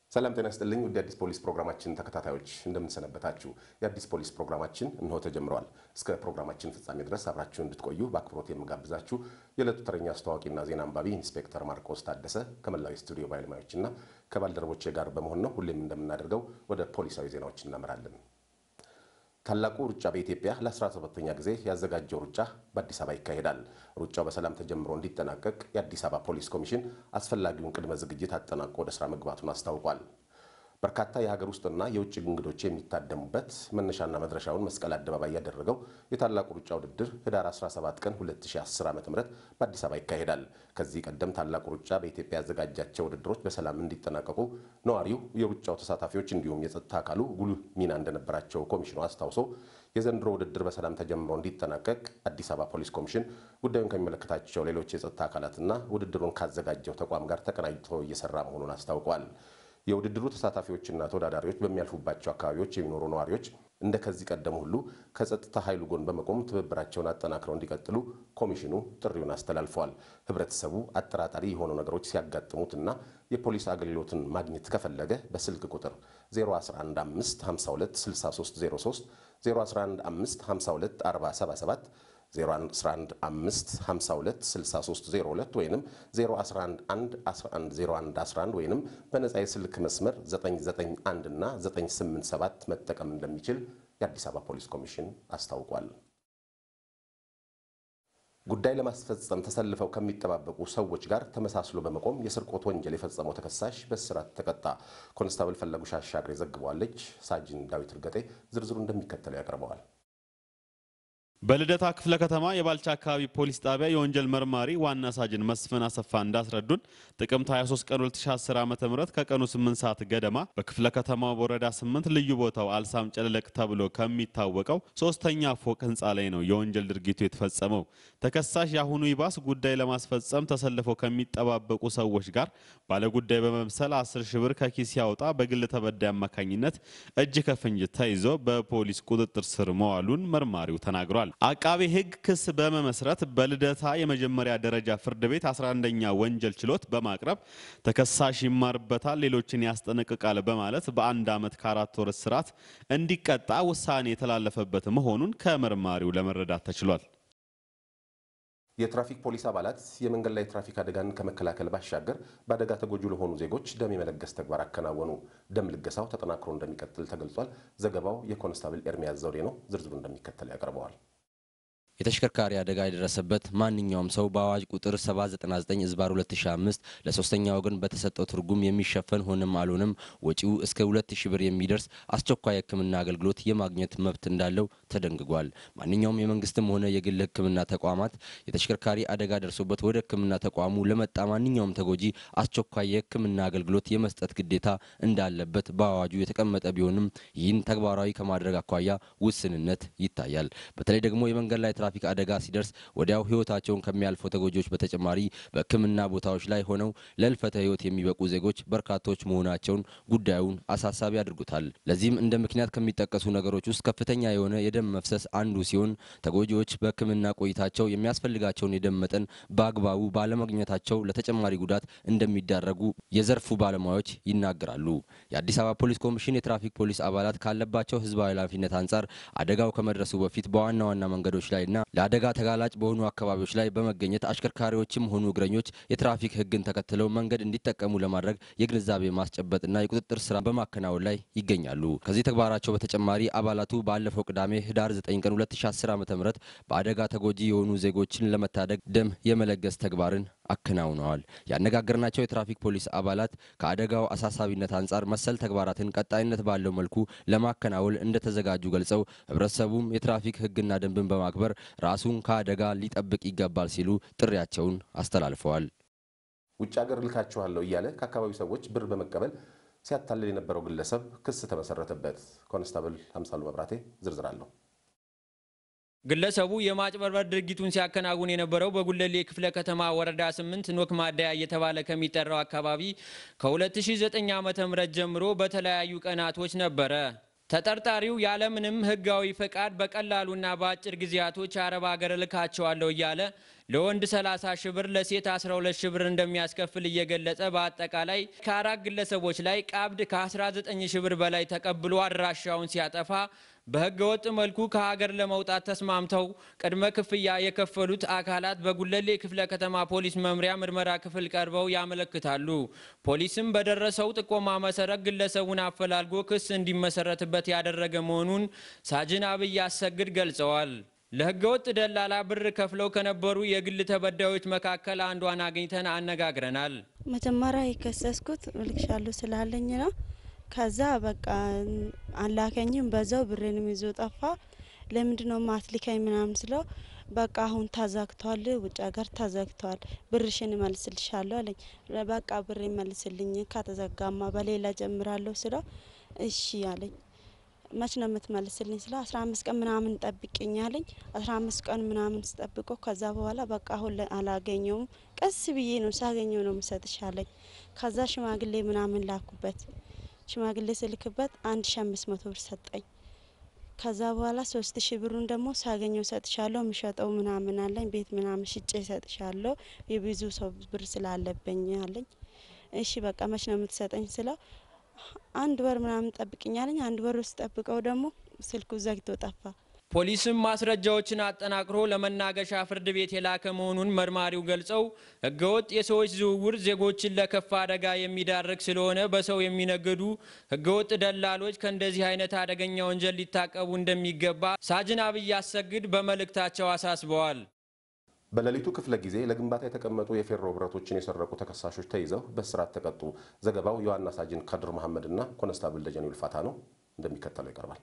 ሰላም ጤና ይስጥልኝ። ውድ የአዲስ ፖሊስ ፕሮግራማችን ተከታታዮች እንደምንሰነበታችሁ። የአዲስ ፖሊስ ፕሮግራማችን እንሆ ተጀምረዋል። እስከ ፕሮግራማችን ፍጻሜ ድረስ አብራችሁ እንድትቆዩ በአክብሮት የምጋብዛችሁ የዕለቱ ተረኛ አስተዋዋቂና ዜና አንባቢ ኢንስፔክተር ማርቆስ ታደሰ ከመላው የስቱዲዮ ባለሙያዎችና ከባልደረቦቼ ጋር በመሆን ነው። ሁሌም እንደምናደርገው ወደ ፖሊሳዊ ዜናዎች እናመራለን። ታላቁ ሩጫ በኢትዮጵያ ለ17ኛ ጊዜ ያዘጋጀው ሩጫ በአዲስ አበባ ይካሄዳል። ሩጫው በሰላም ተጀምሮ እንዲጠናቀቅ የአዲስ አበባ ፖሊስ ኮሚሽን አስፈላጊውን ቅድመ ዝግጅት አጠናቆ ወደ ስራ መግባቱን አስታውቋል። በርካታ የሀገር ውስጥና የውጭ እንግዶች የሚታደሙበት መነሻና መድረሻውን መስቀል አደባባይ ያደረገው የታላቁ ሩጫ ውድድር ህዳር 17 ቀን 2010 ዓ ም በአዲስ አበባ ይካሄዳል። ከዚህ ቀደም ታላቁ ሩጫ በኢትዮጵያ ያዘጋጃቸው ውድድሮች በሰላም እንዲጠናቀቁ ነዋሪው፣ የሩጫው ተሳታፊዎች እንዲሁም የጸጥታ አካሉ ጉልህ ሚና እንደነበራቸው ኮሚሽኑ አስታውሶ የዘንድሮ ውድድር በሰላም ተጀምሮ እንዲጠናቀቅ አዲስ አበባ ፖሊስ ኮሚሽን ጉዳዩን ከሚመለከታቸው ሌሎች የጸጥታ አካላትና ውድድሩን ካዘጋጀው ተቋም ጋር ተቀናጅቶ እየሰራ መሆኑን አስታውቋል። የውድድሩ ተሳታፊዎችና ተወዳዳሪዎች በሚያልፉባቸው አካባቢዎች የሚኖሩ ነዋሪዎች እንደ ከዚህ ቀደም ሁሉ ከጸጥታ ኃይሉ ጎን በመቆም ትብብራቸውን አጠናክረው እንዲቀጥሉ ኮሚሽኑ ጥሪውን አስተላልፈዋል። ህብረተሰቡ አጠራጣሪ የሆኑ ነገሮች ሲያጋጥሙትና የፖሊስ አገልግሎትን ማግኘት ከፈለገ በስልክ ቁጥር 0115526303 0115524077 0115526302 ወይም 0111110111 ወይም በነጻ የስልክ መስመር 991 እና 987 መጠቀም እንደሚችል የአዲስ አበባ ፖሊስ ኮሚሽን አስታውቋል። ጉዳይ ለማስፈጸም ተሰልፈው ከሚጠባበቁ ሰዎች ጋር ተመሳስሎ በመቆም የስርቆት ወንጀል የፈጸመው ተከሳሽ በእስራት ተቀጣ። ኮንስታብል ፈለጉ ሻሻግሬ ዘግበዋለች። ሳጅን ዳዊት እርገጤ ዝርዝሩ እንደሚከተለው ያቀርበዋል። በልደታ ክፍለ ከተማ የባልቻ አካባቢ ፖሊስ ጣቢያ የወንጀል መርማሪ ዋና ሳጅን መስፍን አሰፋ እንዳስረዱን ጥቅምት 23 ቀን 2010 ዓ.ም ከቀኑ 8 ሰዓት ገደማ በክፍለ ከተማው በወረዳ 8 ልዩ ቦታው አልሳም ጨለለቅ ተብሎ ከሚታወቀው ሶስተኛ ፎቅ ህንፃ ላይ ነው የወንጀል ድርጊቱ የተፈጸመው። ተከሳሽ የአሁኑ ይባስ ጉዳይ ለማስፈጸም ተሰልፈው ከሚጠባበቁ ሰዎች ጋር ባለጉዳይ በመምሰል 10 ሺህ ብር ከኪስ ሲያወጣ በግል ተበዳይ አማካኝነት እጅ ከፍንጅ ተይዞ በፖሊስ ቁጥጥር ስር መዋሉን መርማሪው ተናግሯል። አቃቤ ሕግ ክስ በመመስረት በልደታ የመጀመሪያ ደረጃ ፍርድ ቤት 11ኛ ወንጀል ችሎት በማቅረብ ተከሳሽ ይማርበታል፣ ሌሎችን ያስጠነቅቃል በማለት በአንድ ዓመት ከአራት ወር እስራት እንዲቀጣ ውሳኔ የተላለፈበት መሆኑን ከመርማሪው ለመረዳት ተችሏል። የትራፊክ ፖሊስ አባላት የመንገድ ላይ ትራፊክ አደጋን ከመከላከል ባሻገር በአደጋ ተጎጂ ለሆኑ ዜጎች ደም የመለገስ ተግባር አከናወኑ። ደም ልገሳው ተጠናክሮ እንደሚቀጥል ተገልጿል። ዘገባው የኮንስታብል ኤርሚያስ ዘውዴ ነው። ዝርዝሩ እንደሚከተል ያቀርበዋል። የተሽከርካሪ አደጋ የደረሰበት ማንኛውም ሰው በአዋጅ ቁጥር 799 ዝባር 2005 ለሶስተኛ ወገን በተሰጠው ትርጉም የሚሸፈን ሆነም አልሆነም ወጪው እስከ 2000 ብር የሚደርስ አስቸኳይ ሕክምና አገልግሎት የማግኘት መብት እንዳለው ተደንግጓል። ማንኛውም የመንግስትም ሆነ የግል ሕክምና ተቋማት የተሽከርካሪ አደጋ ደርሶበት ወደ ሕክምና ተቋሙ ለመጣ ማንኛውም ተጎጂ አስቸኳይ የሕክምና አገልግሎት የመስጠት ግዴታ እንዳለበት በአዋጁ የተቀመጠ ቢሆንም ይህን ተግባራዊ ከማድረግ አኳያ ውስንነት ይታያል። በተለይ ደግሞ የመንገድ ላይ ትራፊክ አደጋ ሲደርስ ወዲያው ህይወታቸውን ከሚያልፉ ተጎጂዎች በተጨማሪ በህክምና ቦታዎች ላይ ሆነው ለህልፈተ ህይወት የሚበቁ ዜጎች በርካቶች መሆናቸውን ጉዳዩን አሳሳቢ አድርጎታል። ለዚህም እንደ ምክንያት ከሚጠቀሱ ነገሮች ውስጥ ከፍተኛ የሆነ የደም መፍሰስ አንዱ ሲሆን ተጎጂዎች በህክምና ቆይታቸው የሚያስፈልጋቸውን የደም መጠን በአግባቡ ባለማግኘታቸው ለተጨማሪ ጉዳት እንደሚዳረጉ የዘርፉ ባለሙያዎች ይናገራሉ። የአዲስ አበባ ፖሊስ ኮሚሽን የትራፊክ ፖሊስ አባላት ካለባቸው ህዝባዊ ኃላፊነት አንጻር አደጋው ከመድረሱ በፊት በዋና ዋና መንገዶች ላይና ለአደጋ ተጋላጭ በሆኑ አካባቢዎች ላይ በመገኘት አሽከርካሪዎችም ሆኑ እግረኞች የትራፊክ ህግን ተከትለው መንገድ እንዲጠቀሙ ለማድረግ የግንዛቤ ማስጨበጥና የቁጥጥር ስራ በማከናወን ላይ ይገኛሉ። ከዚህ ተግባራቸው በተጨማሪ አባላቱ ባለፈው ቅዳሜ ህዳር 9 ቀን 2010 ዓ.ም በአደጋ ተጎጂ የሆኑ ዜጎችን ለመታደግ ደም የመለገስ ተግባርን አከናውነዋል። ያነጋገርናቸው የትራፊክ ፖሊስ አባላት ከአደጋው አሳሳቢነት አንጻር መሰል ተግባራትን ቀጣይነት ባለው መልኩ ለማከናወል እንደተዘጋጁ ገልጸው ህብረተሰቡም የትራፊክ ህግና ደንብን በማክበር ራሱን ከአደጋ ሊጠብቅ ይገባል ሲሉ ጥሪያቸውን አስተላልፈዋል። ውጭ ሀገር ልካችኋለሁ እያለ ከአካባቢው ሰዎች ብር በመቀበል ሲያታልል የነበረው ግለሰብ ክስ ተመሰረተበት። ኮንስታብል አምሳሉ መብራቴ ዝርዝር አለው። ግለሰቡ የማጭበርበር ድርጊቱን ሲያከናውን የነበረው በጉለሌ ክፍለ ከተማ ወረዳ 8 ኖክ ማደያ እየተባለ ከሚጠራው አካባቢ ከ2009 ዓ.ም ጀምሮ በተለያዩ ቀናቶች ነበረ። ተጠርጣሪው ያለምንም ሕጋዊ ፈቃድ በቀላሉና በአጭር ጊዜያቶች አረብ ሀገር እልካቸዋለሁ እያለ ለወንድ 30 ሺህ ብር ለሴት 12 ሺህ ብር እንደሚያስከፍል እየገለጸ በአጠቃላይ ከአራት ግለሰቦች ላይ ቀብድ ከ19 ሺህ ብር በላይ ተቀብሎ አድራሻውን ሲያጠፋ በህገ ወጥ መልኩ ከሀገር ለመውጣት ተስማምተው ቅድመ ክፍያ የከፈሉት አካላት በጉለሌ ክፍለ ከተማ ፖሊስ መምሪያ ምርመራ ክፍል ቀርበው ያመለክታሉ። ፖሊስም በደረሰው ጥቆማ መሰረት ግለሰቡን አፈላልጎ ክስ እንዲመሰረትበት ያደረገ መሆኑን ሳጅን አብይ አሰግድ ገልጸዋል። ለህገ ወጥ ደላላ ብር ከፍለው ከነበሩ የግል ተበዳዮች መካከል አንዷን አግኝተን አነጋግረናል። መጀመሪያ የከሰስኩት እልክሻለሁ ስላለኝ ነው። ከዛ በቃ አላከኝም። በዛው ብሬንም ይዞ ጠፋ። ለምንድ ነው ማትሊካኝ ምናምን ስለው በቃ አሁን ተዘግቷል፣ ውጭ ሀገር ተዘግቷል፣ ብርሽን እመልስልሻለሁ አለኝ። በቃ ብር መልስልኝ፣ ከተዘጋማ በሌላ ጀምራለሁ ስለው እሺ አለኝ። መች ነው የምትመልስልኝ ስለ አስራ አምስት ቀን ምናምን ጠብቅኝ አለኝ። አስራ አምስት ቀን ምናምን ስጠብቆ ከዛ በኋላ በቃ አሁን አላገኘውም፣ ቀስ ብዬ ነው ሳገኘው ነው ምሰጥሽ አለኝ። ከዛ ሽማግሌ ምናምን ላኩበት ሽማግሌ ስልክበት አንድ ሺ አምስት መቶ ብር ሰጠኝ። ከዛ በኋላ ሶስት ሺ ብሩን ደግሞ ሳገኘው ሰጥሻለሁ፣ ምሸጠው ምናምን አለኝ። ቤት ምናምን ሽጬ ሰጥሻለሁ፣ የብዙ ሰው ብር ስላለብኝ አለኝ። እሺ በቃ መች ነው የምትሰጠኝ ስለው አንድ ወር ምናምን ጠብቅኝ አለኝ። አንድ ወር ውስጥ ጠብቀው ደግሞ ስልኩ ዘግቶ ጠፋ። ፖሊስም ማስረጃዎችን አጠናክሮ ለመናገሻ ፍርድ ቤት የላከ መሆኑን መርማሪው ገልጸው ህገወጥ የሰዎች ዝውውር ዜጎችን ለከፋ አደጋ የሚዳርግ ስለሆነ በሰው የሚነግዱ ህገወጥ ደላሎች ከእንደዚህ አይነት አደገኛ ወንጀል ሊታቀቡ እንደሚገባ ሳጅን አብይ አሰግድ በመልእክታቸው አሳስበዋል። በሌሊቱ ክፍለ ጊዜ ለግንባታ የተቀመጡ የፌሮ ብረቶችን የሰረቁ ተከሳሾች ተይዘው በእስራት ተቀጡ። ዘገባው የዋና ሳጅን ከድር መሐመድና ኮነስታብል ደጀኔ ውልፋታ ነው፣ እንደሚከተለው ይቀርባል።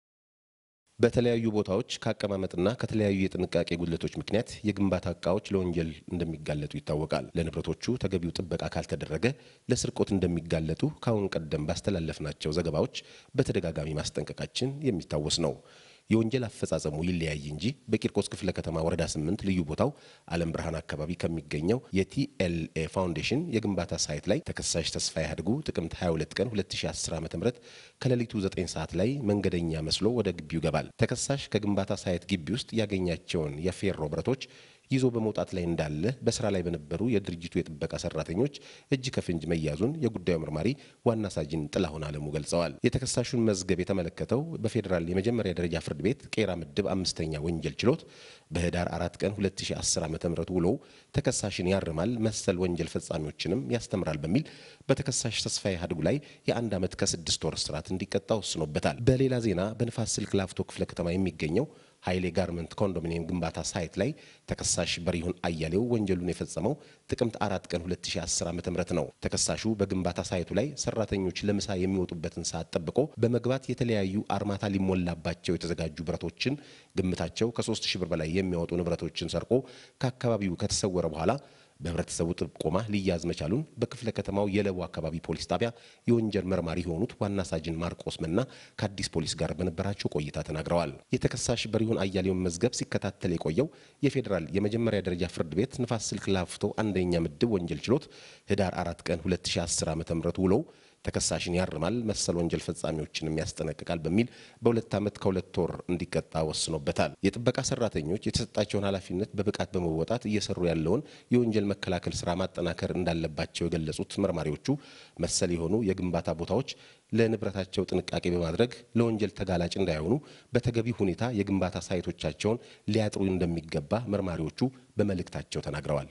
በተለያዩ ቦታዎች ከአቀማመጥና ከተለያዩ የጥንቃቄ ጉድለቶች ምክንያት የግንባታ እቃዎች ለወንጀል እንደሚጋለጡ ይታወቃል። ለንብረቶቹ ተገቢው ጥበቃ ካልተደረገ ለስርቆት እንደሚጋለጡ ከአሁን ቀደም ባስተላለፍናቸው ዘገባዎች በተደጋጋሚ ማስጠንቀቃችን የሚታወስ ነው። የወንጀል አፈጻጸሙ ይለያይ እንጂ በቂርቆስ ክፍለ ከተማ ወረዳ ስምንት ልዩ ቦታው አለም ብርሃን አካባቢ ከሚገኘው የቲኤልኤ ፋውንዴሽን የግንባታ ሳይት ላይ ተከሳሽ ተስፋዬ አድጉ ጥቅምት 22 ቀን 2010 ዓ ም ከሌሊቱ 9 ሰዓት ላይ መንገደኛ መስሎ ወደ ግቢው ይገባል። ተከሳሽ ከግንባታ ሳይት ግቢ ውስጥ ያገኛቸውን የፌሮ ብረቶች ይዞ በመውጣት ላይ እንዳለ በስራ ላይ በነበሩ የድርጅቱ የጥበቃ ሰራተኞች እጅ ከፍንጅ መያዙን የጉዳዩ መርማሪ ዋና ሳጅን ጥላሁን አለሙ ገልጸዋል። የተከሳሹን መዝገብ የተመለከተው በፌዴራል የመጀመሪያ ደረጃ ፍርድ ቤት ቄራ ምድብ አምስተኛ ወንጀል ችሎት በህዳር አራት ቀን 2010 ዓ ም ውሎ ተከሳሽን ያርማል፣ መሰል ወንጀል ፈጻሚዎችንም ያስተምራል በሚል በተከሳሽ ተስፋዬ ሀድጉ ላይ የአንድ ዓመት ከስድስት ወር እስራት እንዲቀጣ ወስኖበታል። በሌላ ዜና በንፋስ ስልክ ላፍቶ ክፍለ ከተማ የሚገኘው ኃይሌ ጋርመንት ኮንዶሚኒየም ግንባታ ሳይት ላይ ተከሳሽ በሪሁን አያሌው ወንጀሉን የፈጸመው ጥቅምት አራት ቀን 2010 ዓ ም ነው። ተከሳሹ በግንባታ ሳይቱ ላይ ሰራተኞች ለምሳ የሚወጡበትን ሰዓት ጠብቆ በመግባት የተለያዩ አርማታ ሊሞላባቸው የተዘጋጁ ብረቶችን ግምታቸው ከ3 ሺህ ብር በላይ የሚያወጡ ንብረቶችን ሰርቆ ከአካባቢው ከተሰወረ በኋላ በህብረተሰቡ ጥቆማ ሊያዝ መቻሉን በክፍለ ከተማው የለቡ አካባቢ ፖሊስ ጣቢያ የወንጀል መርማሪ የሆኑት ዋና ሳጅን ማርቆስ መና ከአዲስ ፖሊስ ጋር በነበራቸው ቆይታ ተናግረዋል። የተከሳሽ በሪሁን አያሌውን መዝገብ ሲከታተል የቆየው የፌዴራል የመጀመሪያ ደረጃ ፍርድ ቤት ንፋስ ስልክ ላፍቶ አንደኛ ምድብ ወንጀል ችሎት ህዳር አራት ቀን 2010 ዓ ም ውሎው ተከሳሽን ያርማል፣ መሰል ወንጀል ፈጻሚዎችንም ያስጠነቅቃል በሚል በሁለት ዓመት ከሁለት ወር እንዲቀጣ ወስኖበታል። የጥበቃ ሰራተኞች የተሰጣቸውን ኃላፊነት በብቃት በመወጣት እየሰሩ ያለውን የወንጀል መከላከል ስራ ማጠናከር እንዳለባቸው የገለጹት መርማሪዎቹ መሰል የሆኑ የግንባታ ቦታዎች ለንብረታቸው ጥንቃቄ በማድረግ ለወንጀል ተጋላጭ እንዳይሆኑ በተገቢ ሁኔታ የግንባታ ሳይቶቻቸውን ሊያጥሩ እንደሚገባ መርማሪዎቹ በመልእክታቸው ተናግረዋል።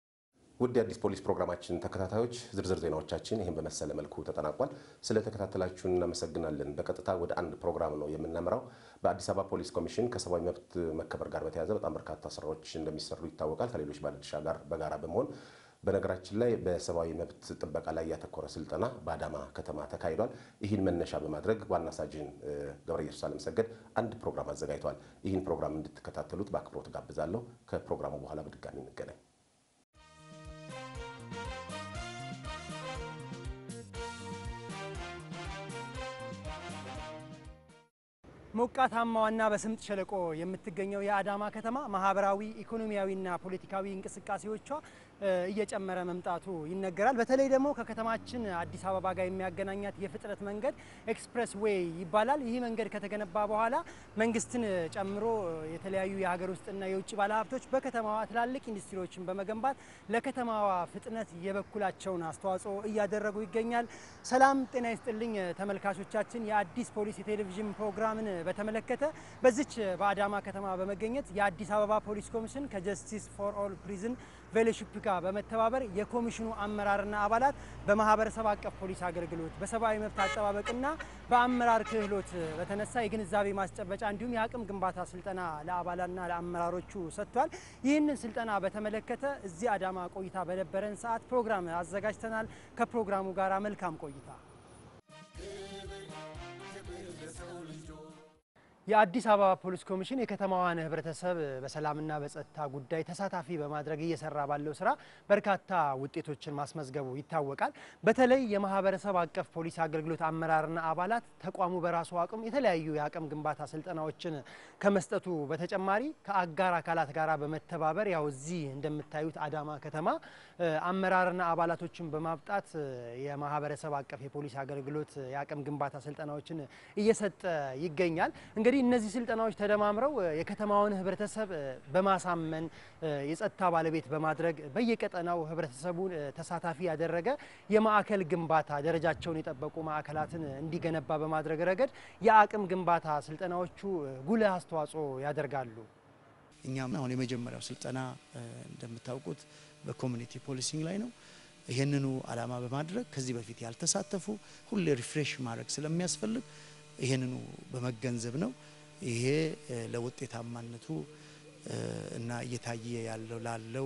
ውድ የአዲስ ፖሊስ ፕሮግራማችን ተከታታዮች ዝርዝር ዜናዎቻችን ይህን በመሰለ መልኩ ተጠናቋል። ስለተከታተላችሁን እናመሰግናለን። በቀጥታ ወደ አንድ ፕሮግራም ነው የምናመራው። በአዲስ አበባ ፖሊስ ኮሚሽን ከሰብአዊ መብት መከበር ጋር በተያያዘ በጣም በርካታ ስራዎች እንደሚሰሩ ይታወቃል። ከሌሎች ባለድርሻ ጋር በጋራ በመሆን በነገራችን ላይ በሰብአዊ መብት ጥበቃ ላይ ያተኮረ ስልጠና በአዳማ ከተማ ተካሂዷል። ይህን መነሻ በማድረግ ዋና ሳጅን ገብረ ኢየሱስ አለመሰገድ አንድ ፕሮግራም አዘጋጅቷል። ይህን ፕሮግራም እንድትከታተሉት በአክብሮት ጋብዛለሁ። ከፕሮግራሙ በኋላ በድጋሚ እንገናኝ። ሞቃታማዋና በስምጥ ሸለቆ የምትገኘው የአዳማ ከተማ ማህበራዊ፣ ኢኮኖሚያዊና ፖለቲካዊ እንቅስቃሴዎቿ እየጨመረ መምጣቱ ይነገራል። በተለይ ደግሞ ከከተማችን አዲስ አበባ ጋር የሚያገናኛት የፍጥነት መንገድ ኤክስፕሬስ ዌይ ይባላል። ይህ መንገድ ከተገነባ በኋላ መንግስትን ጨምሮ የተለያዩ የሀገር ውስጥና የውጭ ባለሀብቶች በከተማዋ ትላልቅ ኢንዱስትሪዎችን በመገንባት ለከተማዋ ፍጥነት የበኩላቸውን አስተዋጽኦ እያደረጉ ይገኛል። ሰላም ጤና ይስጥልኝ ተመልካቾቻችን። የአዲስ ፖሊስ የቴሌቪዥን ፕሮግራምን በተመለከተ በዚች በአዳማ ከተማ በመገኘት የአዲስ አበባ ፖሊስ ኮሚሽን ከጀስቲስ ፎር ኦል ፕሪዝን ፌሎሺፕ ጋር በመተባበር የኮሚሽኑ አመራርና አባላት በማህበረሰብ አቀፍ ፖሊስ አገልግሎት በሰብአዊ መብት አጠባበቅና በአመራር ክህሎት በተነሳ የግንዛቤ ማስጨበጫ እንዲሁም የአቅም ግንባታ ስልጠና ለአባላትና ለአመራሮቹ ሰጥቷል። ይህንን ስልጠና በተመለከተ እዚህ አዳማ ቆይታ በነበረን ሰዓት ፕሮግራም አዘጋጅተናል። ከፕሮግራሙ ጋር መልካም ቆይታ። የአዲስ አበባ ፖሊስ ኮሚሽን የከተማዋን ሕብረተሰብ በሰላምና በጸጥታ ጉዳይ ተሳታፊ በማድረግ እየሰራ ባለው ስራ በርካታ ውጤቶችን ማስመዝገቡ ይታወቃል። በተለይ የማህበረሰብ አቀፍ ፖሊስ አገልግሎት አመራርና አባላት ተቋሙ በራሱ አቅም የተለያዩ የአቅም ግንባታ ስልጠናዎችን ከመስጠቱ በተጨማሪ ከአጋር አካላት ጋር በመተባበር ያው እዚህ እንደምታዩት አዳማ ከተማ አመራርና አባላቶችን በማብጣት የማህበረሰብ አቀፍ የፖሊስ አገልግሎት የአቅም ግንባታ ስልጠናዎችን እየሰጠ ይገኛል። እንግዲህ እነዚህ ስልጠናዎች ተደማምረው የከተማውን ህብረተሰብ በማሳመን የጸጥታ ባለቤት በማድረግ በየቀጠናው ህብረተሰቡን ተሳታፊ ያደረገ የማዕከል ግንባታ ደረጃቸውን የጠበቁ ማዕከላትን እንዲገነባ በማድረግ ረገድ የአቅም ግንባታ ስልጠናዎቹ ጉልህ አስተዋጽኦ ያደርጋሉ። እኛም አሁን የመጀመሪያው ስልጠና እንደምታውቁት በኮሚኒቲ ፖሊሲንግ ላይ ነው። ይህንኑ ዓላማ በማድረግ ከዚህ በፊት ያልተሳተፉ ሁሌ ሪፍሬሽ ማድረግ ስለሚያስፈልግ ይህንኑ በመገንዘብ ነው። ይሄ ለውጤታማነቱ እና እየታየ ያለው ላለው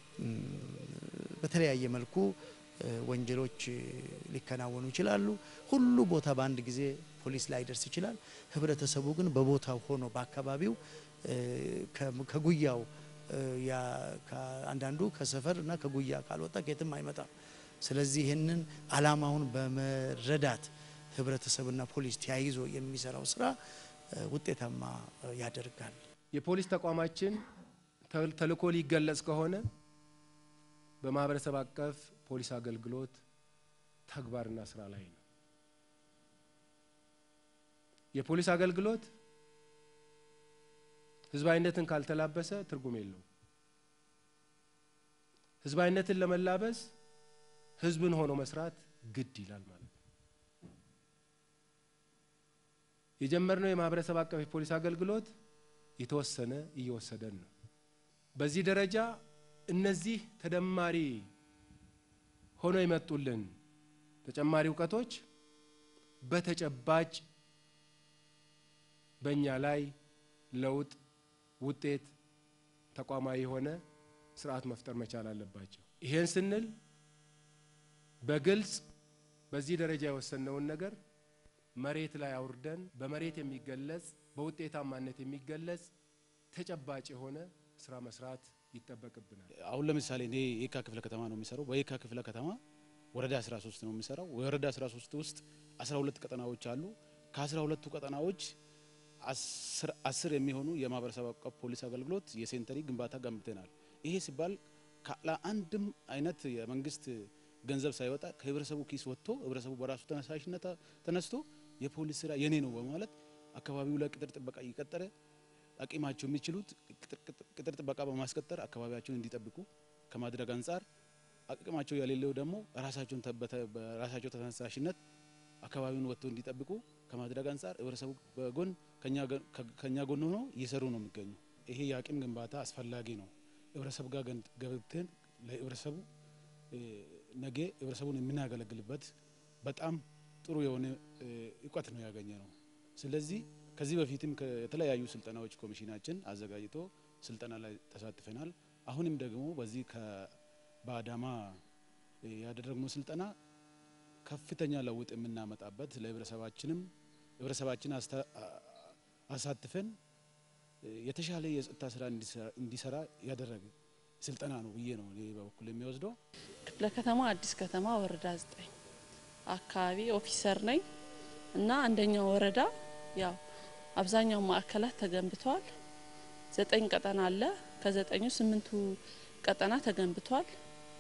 በተለያየ መልኩ ወንጀሎች ሊከናወኑ ይችላሉ። ሁሉ ቦታ በአንድ ጊዜ ፖሊስ ላይደርስ ይችላል። ህብረተሰቡ ግን በቦታው ሆኖ በአካባቢው ከጉያው አንዳንዱ ከሰፈር እና ከጉያ ካልወጣ ከየትም አይመጣም። ስለዚህ ይህንን ዓላማውን በመረዳት ህብረተሰብና ፖሊስ ተያይዞ የሚሰራው ስራ ውጤታማ ያደርጋል። የፖሊስ ተቋማችን ተልዕኮ ሊገለጽ ከሆነ በማህበረሰብ አቀፍ ፖሊስ አገልግሎት ተግባርና ስራ ላይ ነው። የፖሊስ አገልግሎት ህዝባዊነትን ካልተላበሰ ትርጉም የለውም። ህዝባዊነትን ለመላበስ ህዝብን ሆኖ መስራት ግድ ይላል ማለት ነው። የጀመርነው የማህበረሰብ አቀፍ የፖሊስ አገልግሎት የተወሰነ እየወሰደን ነው። በዚህ ደረጃ እነዚህ ተደማሪ ሆኖ የመጡልን ተጨማሪ እውቀቶች በተጨባጭ በእኛ ላይ ለውጥ፣ ውጤት፣ ተቋማዊ የሆነ ስርዓት መፍጠር መቻል አለባቸው። ይሄን ስንል በግልጽ በዚህ ደረጃ የወሰነውን ነገር መሬት ላይ አውርደን በመሬት የሚገለጽ በውጤታማነት የሚገለጽ ተጨባጭ የሆነ ስራ መስራት ይጠበቅብናል። አሁን ለምሳሌ እኔ የካ ክፍለ ከተማ ነው የሚሰራው። በየካ ክፍለ ከተማ ወረዳ 13 ነው የሚሰራው። ወረዳ 13 ውስጥ 12 ቀጠናዎች አሉ። ከ12ቱ ቀጠናዎች አስር የሚሆኑ የማህበረሰብ አቀፍ ፖሊስ አገልግሎት የሴንተሪ ግንባታ ገንብተናል። ይሄ ሲባል ካለ አንድም አይነት የመንግስት ገንዘብ ሳይወጣ ከህብረተሰቡ ኪስ ወጥቶ ህብረተሰቡ በራሱ ተነሳሽነት ተነስቶ የፖሊስ ስራ የኔ ነው በማለት አካባቢው ላይ ቅጥር ጥበቃ እየቀጠረ አቂማቸው የሚችሉት ቅጥር ጥበቃ በማስቀጠር አካባቢያቸውን እንዲጠብቁ ከማድረግ አንጻር አቅማቸው የሌለው ደግሞ ራሳቸውን በራሳቸው ተነሳሽነት አካባቢውን ወጥቶ እንዲጠብቁ ከማድረግ አንጻር ህብረተሰቡ በጎን ከኛ ጎን ሆኖ እየሰሩ ነው የሚገኙ። ይሄ የአቅም ግንባታ አስፈላጊ ነው። ህብረተሰብ ጋር ገብተን ለህብረተሰቡ ነገ ህብረተሰቡን የምናገለግልበት በጣም ጥሩ የሆነ እውቀት ነው ያገኘ ነው። ስለዚህ ከዚህ በፊትም የተለያዩ ስልጠናዎች ኮሚሽናችን አዘጋጅቶ ስልጠና ላይ ተሳትፈናል። አሁንም ደግሞ በዚህ በአዳማ ያደረግነው ስልጠና ከፍተኛ ለውጥ የምናመጣበት ለህብረተሰባችንም ህብረተሰባችን አሳትፈን የተሻለ የጸጥታ ስራ እንዲሰራ ያደረገ ስልጠና ነው ብዬ ነው እኔ በበኩል የሚወስደው። ክፍለ ከተማ አዲስ ከተማ ወረዳ ዘጠኝ አካባቢ ኦፊሰር ነኝ እና አንደኛው ወረዳ ያው አብዛኛው ማዕከላት ተገንብተዋል። ዘጠኝ ቀጠና አለ። ከዘጠኙ ስምንቱ ቀጠና ተገንብቷል።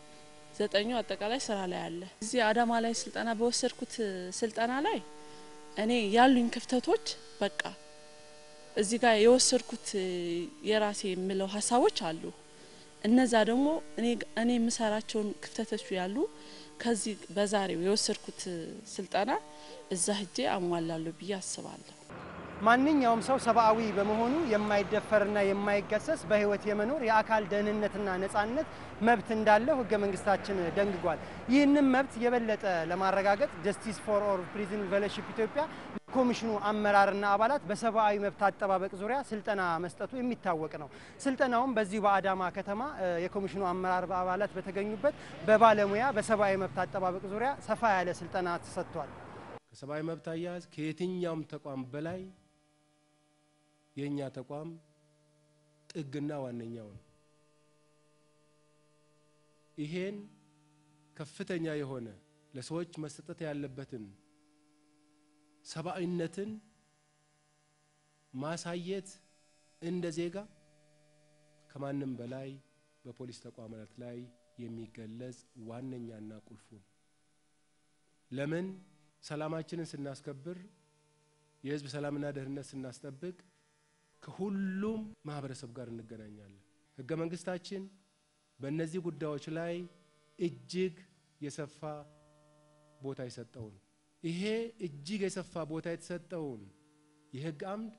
ዘጠኙ አጠቃላይ ስራ ላይ አለ። እዚህ አዳማ ላይ ስልጠና በወሰድኩት ስልጠና ላይ እኔ ያሉኝ ክፍተቶች በቃ እዚህ ጋር የወሰድኩት የራሴ የምለው ሀሳቦች አሉ። እነዛ ደግሞ እኔ የምሰራቸውን ክፍተቶች ያሉ ከዚህ በዛሬው የወሰድኩት ስልጠና እዛ ሂጄ አሟላለሁ ብዬ አስባለሁ። ማንኛውም ሰው ሰብአዊ በመሆኑ የማይደፈርና የማይገሰስ በህይወት የመኖር የአካል ደህንነትና ነጻነት መብት እንዳለው ህገ መንግስታችን ደንግጓል። ይህንም መብት የበለጠ ለማረጋገጥ ጀስቲስ ፎር ኦል ፕሪዝን ፌሎሺፕ ኢትዮጵያ ኮሚሽኑ አመራርና አባላት በሰብአዊ መብት አጠባበቅ ዙሪያ ስልጠና መስጠቱ የሚታወቅ ነው። ስልጠናውም በዚሁ በአዳማ ከተማ የኮሚሽኑ አመራር አባላት በተገኙበት በባለሙያ በሰብአዊ መብት አጠባበቅ ዙሪያ ሰፋ ያለ ስልጠና ተሰጥቷል። ከሰብአዊ መብት አያያዝ ከየትኛውም ተቋም በላይ የእኛ ተቋም ጥግና ዋነኛው ነው። ይሄን ከፍተኛ የሆነ ለሰዎች መሰጠት ያለበትን ሰብአዊነትን ማሳየት እንደ ዜጋ ከማንም በላይ በፖሊስ ተቋማት ላይ የሚገለጽ ዋነኛና ቁልፉ ነው። ለምን ሰላማችንን ስናስከብር የህዝብ ሰላምና ደህንነት ስናስጠብቅ ከሁሉም ማህበረሰብ ጋር እንገናኛለን። ህገ መንግስታችን በእነዚህ ጉዳዮች ላይ እጅግ የሰፋ ቦታ የሰጠው ነው። ይሄ እጅግ የሰፋ ቦታ የተሰጠውን የህግ አምድ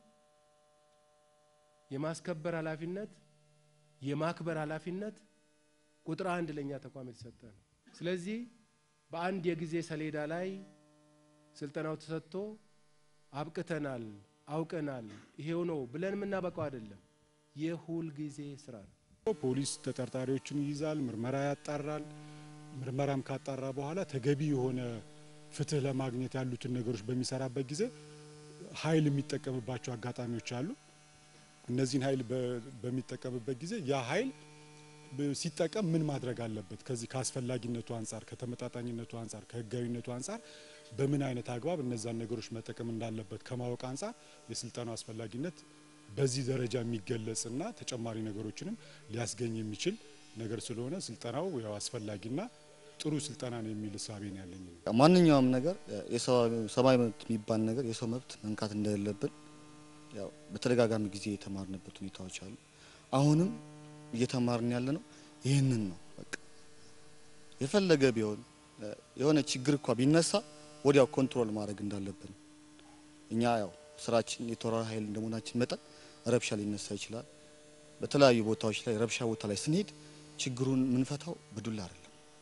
የማስከበር ኃላፊነት የማክበር ኃላፊነት ቁጥር አንድ ለእኛ ተቋም የተሰጠ ነው። ስለዚህ በአንድ የጊዜ ሰሌዳ ላይ ስልጠናው ተሰጥቶ አብቅተናል፣ አውቀናል፣ ይሄው ነው ብለን የምናበቃው አይደለም። የሁል ጊዜ ስራ ነው። ፖሊስ ተጠርጣሪዎችን ይይዛል፣ ምርመራ ያጣራል። ምርመራም ካጣራ በኋላ ተገቢ የሆነ ፍትህ ለማግኘት ያሉትን ነገሮች በሚሰራበት ጊዜ ኃይል የሚጠቀምባቸው አጋጣሚዎች አሉ። እነዚህን ኃይል በሚጠቀምበት ጊዜ ያ ኃይል ሲጠቀም ምን ማድረግ አለበት? ከዚህ ከአስፈላጊነቱ አንጻር፣ ከተመጣጣኝነቱ አንጻር፣ ከህጋዊነቱ አንጻር በምን አይነት አግባብ እነዛን ነገሮች መጠቀም እንዳለበት ከማወቅ አንጻር የስልጠናው አስፈላጊነት በዚህ ደረጃ የሚገለጽና ተጨማሪ ነገሮችንም ሊያስገኝ የሚችል ነገር ስለሆነ ስልጠናው ያው አስፈላጊና ጥሩ ስልጠና ነው የሚል እሳቤ ነው ያለኝ። ማንኛውም ነገር ሰብአዊ መብት የሚባል ነገር የሰው መብት መንካት እንደሌለብን ያው በተደጋጋሚ ጊዜ የተማርንበት ሁኔታዎች አሉ። አሁንም እየተማርን ያለ ነው ይህንን ነው። በቃ የፈለገ ቢሆን የሆነ ችግር እንኳ ቢነሳ ወዲያው ኮንትሮል ማድረግ እንዳለብን እኛ ያው ስራችን የተወራሪ ኃይል እንደመሆናችን መጠን ረብሻ ሊነሳ ይችላል። በተለያዩ ቦታዎች ላይ ረብሻ ቦታ ላይ ስንሄድ ችግሩን የምንፈታው በዱላ አይደለም።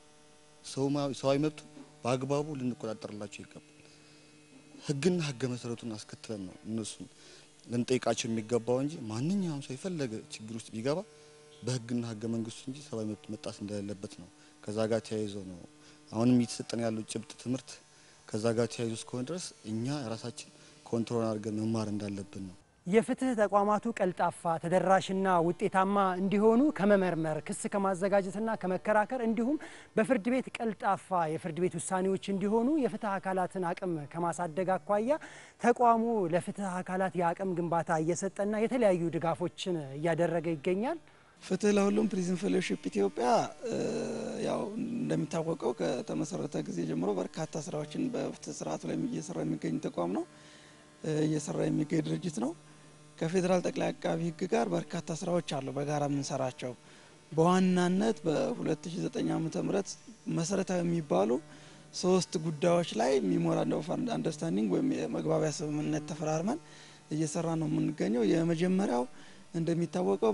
ሰብአዊ መብቱ በአግባቡ ልንቆጣጠርላቸው ይገባል። ህግና ህገ መሰረቱን አስከትለን ነው እነሱን ልንጠይቃቸው የሚገባው እንጂ ማንኛውም ሰው የፈለገ ችግር ውስጥ ቢገባ በህግና ህገ መንግስቱ እንጂ ሰብአዊ መብት መጣስ እንደሌለበት ነው። ከዛ ጋር ተያይዞ ነው አሁንም እየተሰጠን ያለው ጭብጥ ትምህርት ከዛ ጋር ተያይዞ እስከሆነ ድረስ እኛ ራሳችን ኮንትሮል አድርገን መማር እንዳለብን ነው። የፍትህ ተቋማቱ ቀልጣፋ ተደራሽና ውጤታማ እንዲሆኑ ከመመርመር ክስ ከማዘጋጀትና ከመከራከር እንዲሁም በፍርድ ቤት ቀልጣፋ የፍርድ ቤት ውሳኔዎች እንዲሆኑ የፍትህ አካላትን አቅም ከማሳደግ አኳያ ተቋሙ ለፍትህ አካላት የአቅም ግንባታ እየሰጠና የተለያዩ ድጋፎችን እያደረገ ይገኛል። ፍትህ ለሁሉም ፕሪዝን ፌሎሺፕ ኢትዮጵያ ያው እንደሚታወቀው ከተመሰረተ ጊዜ ጀምሮ በርካታ ስራዎችን በፍትህ ስርዓቱ ላይ እየሰራ የሚገኝ ተቋም ነው፣ እየሰራ የሚገኝ ድርጅት ነው። ከፌዴራል ጠቅላይ አቃቢ ሕግ ጋር በርካታ ስራዎች አሉ በጋራ የምንሰራቸው። በዋናነት በ2009 ዓ.ም መሰረታዊ የሚባሉ ሶስት ጉዳዮች ላይ ሚሞራንደም ኦፍ አንደርስታንዲንግ ወይም የመግባቢያ ስምምነት ተፈራርመን እየሰራ ነው የምንገኘው። የመጀመሪያው እንደሚታወቀው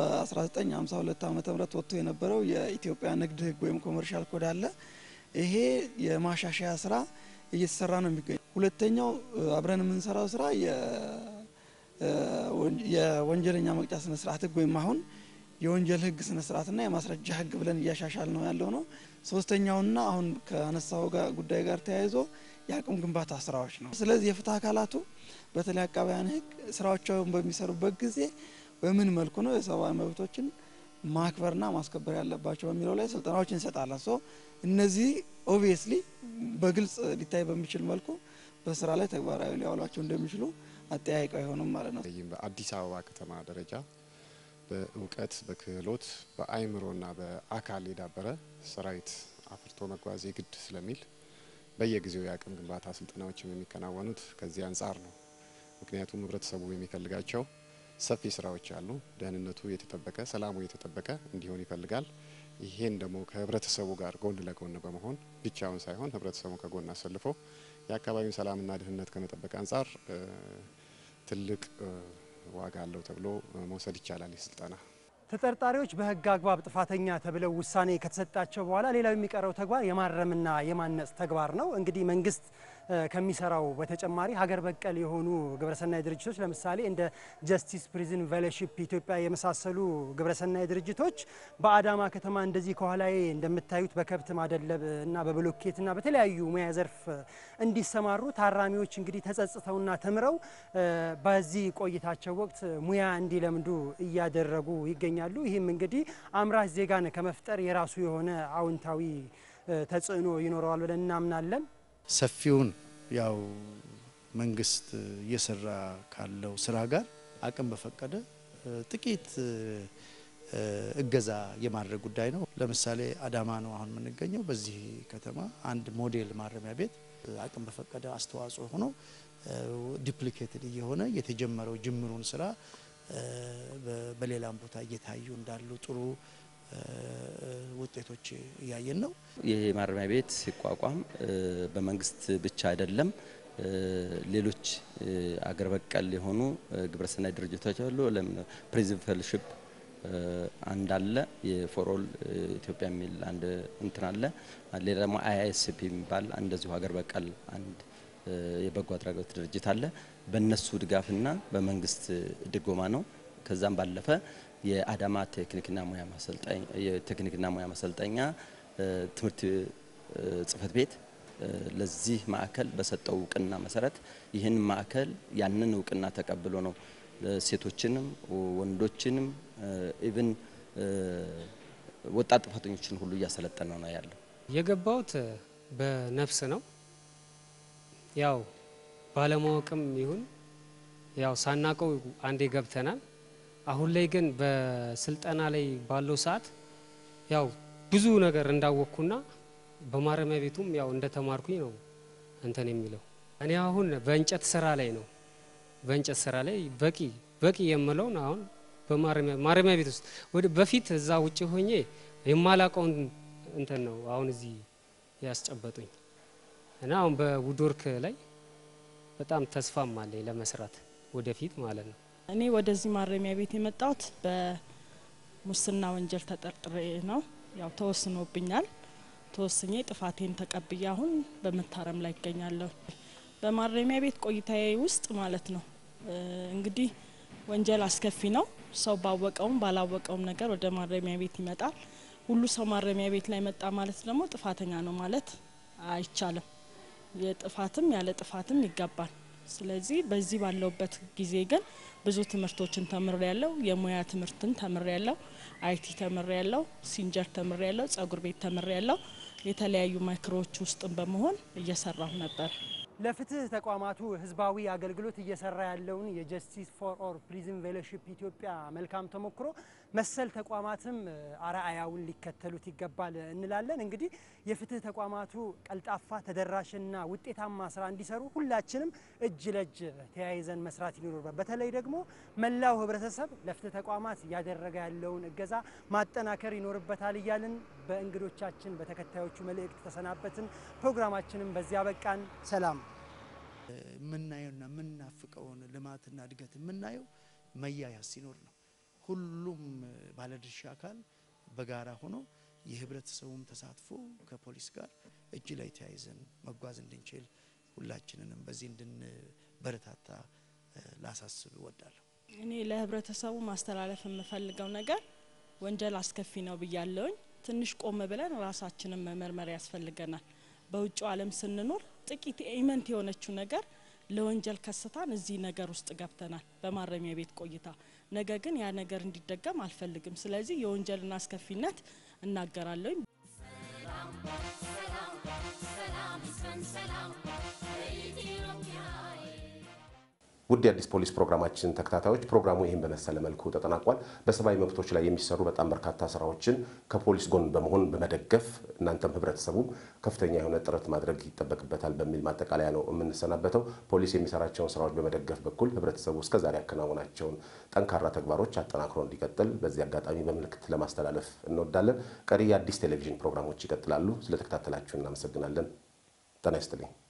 በ1952 ዓ ም ወጥቶ የነበረው የኢትዮጵያ ንግድ ህግ ወይም ኮመርሻል ኮድ አለ። ይሄ የማሻሻያ ስራ እየተሰራ ነው የሚገኘው። ሁለተኛው አብረን የምንሰራው ስራ የወንጀለኛ መቅጫ ስነ ስርዓት ህግ ወይም አሁን የወንጀል ህግ ስነ ስርዓትና የማስረጃ ህግ ብለን እያሻሻል ነው ያለው ነው። ሶስተኛውና አሁን ከአነሳው ጉዳይ ጋር ተያይዞ የአቅም ግንባታ ስራዎች ነው። ስለዚህ የፍትህ አካላቱ በተለይ አቃቢያን ህግ ስራዎቻቸውን በሚሰሩበት ጊዜ በምን መልኩ ነው የሰብአዊ መብቶችን ማክበርና ማስከበር ያለባቸው በሚለው ላይ ስልጠናዎች እንሰጣለን። ሶ እነዚህ ኦብቪየስሊ በግልጽ ሊታይ በሚችል መልኩ በስራ ላይ ተግባራዊ ሊያውሏቸው እንደሚችሉ አጠያይቀው አይሆንም ማለት ነው። በአዲስ አበባ ከተማ ደረጃ በእውቀት በክህሎት በአይምሮና በአካል የዳበረ ሰራዊት አፍርቶ መጓዝ የግድ ስለሚል በየጊዜው የአቅም ግንባታ ስልጠናዎችም የሚከናወኑት ከዚህ አንጻር ነው። ምክንያቱም ህብረተሰቡ የሚፈልጋቸው ሰፊ ስራዎች አሉ። ደህንነቱ የተጠበቀ ሰላሙ የተጠበቀ እንዲሆን ይፈልጋል። ይሄን ደግሞ ከህብረተሰቡ ጋር ጎን ለጎን በመሆን ብቻውን ሳይሆን ህብረተሰቡ ከጎን አሰልፎ የአካባቢውን ሰላምና ደህንነት ከመጠበቅ አንጻር ትልቅ ዋጋ አለው ተብሎ መውሰድ ይቻላል። ይህ ስልጠና ተጠርጣሪዎች በህግ አግባብ ጥፋተኛ ተብለው ውሳኔ ከተሰጣቸው በኋላ ሌላው የሚቀረው ተግባር የማረምና የማነጽ ተግባር ነው። እንግዲህ መንግስት ከሚሰራው በተጨማሪ ሀገር በቀል የሆኑ ግብረሰናይ ድርጅቶች ለምሳሌ እንደ ጀስቲስ ፕሪዝን ፌሎሺፕ ኢትዮጵያ የመሳሰሉ ግብረሰናይ ድርጅቶች በአዳማ ከተማ እንደዚህ ከኋላዬ እንደምታዩት በከብት ማደለብ እና በብሎኬትና በተለያዩ ሙያ ዘርፍ እንዲሰማሩ ታራሚዎች እንግዲህ ተጸጽተውና ተምረው በዚህ ቆይታቸው ወቅት ሙያ እንዲለምዱ እያደረጉ ይገኛሉ። ይህም እንግዲህ አምራች ዜጋን ከመፍጠር የራሱ የሆነ አዎንታዊ ተጽዕኖ ይኖረዋል ብለን እናምናለን። ሰፊውን ያው መንግስት እየሰራ ካለው ስራ ጋር አቅም በፈቀደ ጥቂት እገዛ የማድረግ ጉዳይ ነው። ለምሳሌ አዳማ ነው አሁን የምንገኘው። በዚህ ከተማ አንድ ሞዴል ማረሚያ ቤት አቅም በፈቀደ አስተዋጽኦ ሆኖ ዲፕሊኬትድ እየሆነ የተጀመረው ጅምሩን ስራ በሌላም ቦታ እየታዩ እንዳሉ ጥሩ ውጤቶች እያየን ነው። ይህ ማረሚያ ቤት ሲቋቋም በመንግስት ብቻ አይደለም። ሌሎች አገር በቀል የሆኑ ግብረሰናይ ድርጅቶች አሉ። ፕሪዝን ፌሎሺፕ አንድ አለ። የፎሮል ኢትዮጵያ የሚል አንድ እንትን አለ። ሌላ ደግሞ አይአይኤስፒ የሚባል እንደዚሁ ሀገር በቀል አንድ የበጎ አድራጎት ድርጅት አለ። በእነሱ ድጋፍና በመንግስት ድጎማ ነው። ከዛም ባለፈ የአዳማ ቴክኒክና ሙያ ማሰልጠኛ የቴክኒክና ሙያ ማሰልጠኛ ትምህርት ጽህፈት ቤት ለዚህ ማዕከል በሰጠው እውቅና መሰረት ይህን ማዕከል ያንን እውቅና ተቀብሎ ነው ሴቶችንም ወንዶችንም ኢቭን ወጣት ጥፋተኞችን ሁሉ እያሰለጠነ ነው ያለው። የገባሁት በነፍስ ነው። ያው ባለማወቅም ይሁን ያው ሳናቀው አንዴ ገብተናል። አሁን ላይ ግን በስልጠና ላይ ባለው ሰዓት ያው ብዙ ነገር እንዳወቅኩና በማረሚያ ቤቱም ያው እንደተማርኩኝ ነው እንትን የሚለው። እኔ አሁን በእንጨት ስራ ላይ ነው በእንጨት ስራ ላይ በቂ በቂ የምለውን አሁን በማረሚያ ቤት ውስጥ ወደ በፊት እዛ ውጭ ሆኜ የማላቀውን እንትን ነው አሁን እዚህ ያስጨበጡኝ እና አሁን በውድወርክ ላይ በጣም ተስፋም አለኝ ለመስራት ወደፊት ማለት ነው። እኔ ወደዚህ ማረሚያ ቤት የመጣሁት በሙስና ወንጀል ተጠርጥሬ ነው። ያው ተወስኖብኛል። ተወስኜ ጥፋቴን ተቀብዬ አሁን በመታረም ላይ ይገኛለሁ። በማረሚያ ቤት ቆይታዬ ውስጥ ማለት ነው እንግዲህ ወንጀል አስከፊ ነው። ሰው ባወቀውም ባላወቀውም ነገር ወደ ማረሚያ ቤት ይመጣል። ሁሉ ሰው ማረሚያ ቤት ላይ መጣ ማለት ደግሞ ጥፋተኛ ነው ማለት አይቻልም። የጥፋትም ያለ ጥፋትም ይገባል። ስለዚህ በዚህ ባለውበት ጊዜ ግን ብዙ ትምህርቶችን ተምሬ ያለው የሙያ ትምህርትን ተምሬ ያለው አይቲ ተምሬ ያለው ሲንጀር ተምሬ ያለው ጸጉር ቤት ተምሬ ያለው የተለያዩ ማይክሮዎች ውስጥም በመሆን እየሰራሁ ነበር። ለፍትህ ተቋማቱ ህዝባዊ አገልግሎት እየሰራ ያለውን የጀስቲስ ፎር ኦል ፕሪዝን ፌሎሺፕ ኢትዮጵያ መልካም ተሞክሮ መሰል ተቋማትም አርአያውን ሊከተሉት ይገባል እንላለን። እንግዲህ የፍትህ ተቋማቱ ቀልጣፋ ተደራሽና ውጤታማ ስራ እንዲሰሩ ሁላችንም እጅ ለእጅ ተያይዘን መስራት ይኖርበት። በተለይ ደግሞ መላው ህብረተሰብ ለፍትህ ተቋማት እያደረገ ያለውን እገዛ ማጠናከር ይኖርበታል እያልን በእንግዶቻችን በተከታዮቹ መልእክት ተሰናበትን። ፕሮግራማችንም በዚያ በቃን። ሰላም። የምናየውና የምናፍቀውን ልማትና እድገት የምናየው መያያዝ ሲኖር ነው። ሁሉም ባለድርሻ አካል በጋራ ሆኖ የህብረተሰቡም ተሳትፎ ከፖሊስ ጋር እጅ ላይ ተያይዘን መጓዝ እንድንችል ሁላችንንም በዚህ እንድንበረታታ ላሳስብ እወዳለሁ። እኔ ለህብረተሰቡ ማስተላለፍ የምፈልገው ነገር ወንጀል አስከፊ ነው ብያለውኝ። ትንሽ ቆም ብለን ራሳችንን መመርመር ያስፈልገናል። በውጭው ዓለም ስንኖር ጥቂት ኢመንት የሆነችው ነገር ለወንጀል ከስታን እዚህ ነገር ውስጥ ገብተናል በማረሚያ ቤት ቆይታ። ነገ ግን ያ ነገር እንዲደገም አልፈልግም። ስለዚህ የወንጀልን አስከፊነት እናገራለሁኝ። ውድ የአዲስ ፖሊስ ፕሮግራማችን ተከታታዮች ፕሮግራሙ ይህን በመሰለ መልኩ ተጠናቋል። በሰብአዊ መብቶች ላይ የሚሰሩ በጣም በርካታ ስራዎችን ከፖሊስ ጎን በመሆን በመደገፍ እናንተም ህብረተሰቡ ከፍተኛ የሆነ ጥረት ማድረግ ይጠበቅበታል በሚል ማጠቃለያ ነው የምንሰናበተው። ፖሊስ የሚሰራቸውን ስራዎች በመደገፍ በኩል ህብረተሰቡ እስከዛሬ ያከናወናቸውን ጠንካራ ተግባሮች አጠናክሮ እንዲቀጥል በዚህ አጋጣሚ በምልክት ለማስተላለፍ እንወዳለን። ቀሪ የአዲስ ቴሌቪዥን ፕሮግራሞች ይቀጥላሉ። ስለተከታተላችሁ እናመሰግናለን። ጤና ይስጥልኝ።